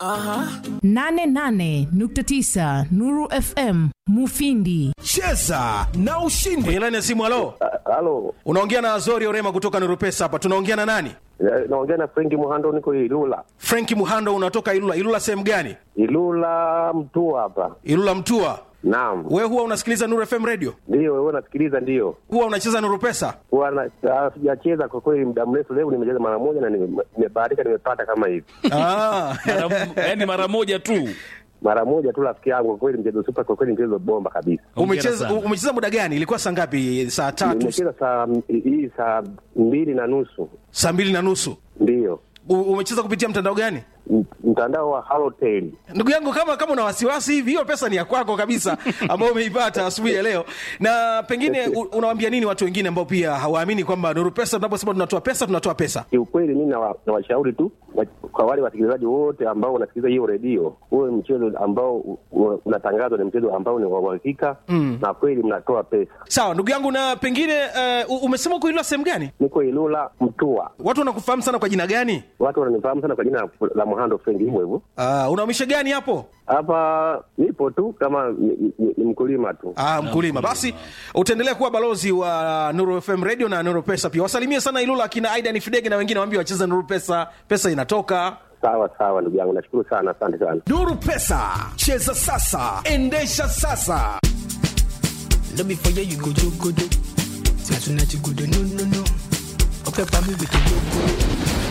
88.9 Nuru FM Mufindi. cheza na ushindi kwenye laini ya simu halo Halo, unaongea na azori orema kutoka nurupesa hapa tunaongea na nani eh, naongea na Frenki Muhando, niko Ilula. frenki muhando unatoka ilula ilula sehemu gani Ilula mtu hapa. ilula mtua Naam, we huwa unasikiliza nuru fm radio ndio wewe nasikiliza, ndio huwa unacheza nurupesa huwa na- ah, sijacheza kwa kweli muda mrefu. Leo nimecheza mara moja na nime- nimebahatika, nimepata kama hivi ah. yaani mara moja tu mara moja tu, rafiki yangu. Kwa kweli mchezo super, kwa kweli mchezo bomba kabisa. umecheza sana. umecheza muda gani ilikuwa saa ngapi saa tatu Nimecheza saa hii saa mbili na nusu, saa mbili na nusu ndio U- umecheza kupitia mtandao gani M- mtandao wa Halotel. ndugu yangu kama kama una wasiwasi hivi hiyo pesa ni ya kwako kabisa ambayo umeipata asubuhi ya leo na pengine u- unawaambia nini watu wengine ambao pia hawaamini kwamba nuru pesa tunaposema tunatoa pesa tunatoa pesa Kiukweli mimi nawa- nawashauri tu wa- kwa wale wasikilizaji wote ambao wanasikiliza hiyo redio, huwe mchezo ambao u- u- unatangazwa ni mchezo ambao ni wa uhakika na kweli mnatoa pesa. sawa ndugu yangu na pengine uh, umesema uko ilula sehemu gani Niko Ilula Mtua, watu wanakufahamu sana kwa jina gani watu wananifahamu sana kwa jina la Muhando Frengi, hivyo hivyo. uh, unaumisha gani hapo Hapa nipo tu kama ni, ni, ni mkulima tu. Ah, mkulima basi utaendelea kuwa balozi wa nuru fm radio na nuru pesa pia wasalimie sana ilula akina aidan fidege na wengine waambie wacheze nuru pesa pesa inatoka Sawa sawa, ndugu yangu, nashukuru sana, asante sana. nuru pesa cheza sasa endesha sasa No be for you, you go do good. Say tonight you go do no no no. Okay, for me we can go go.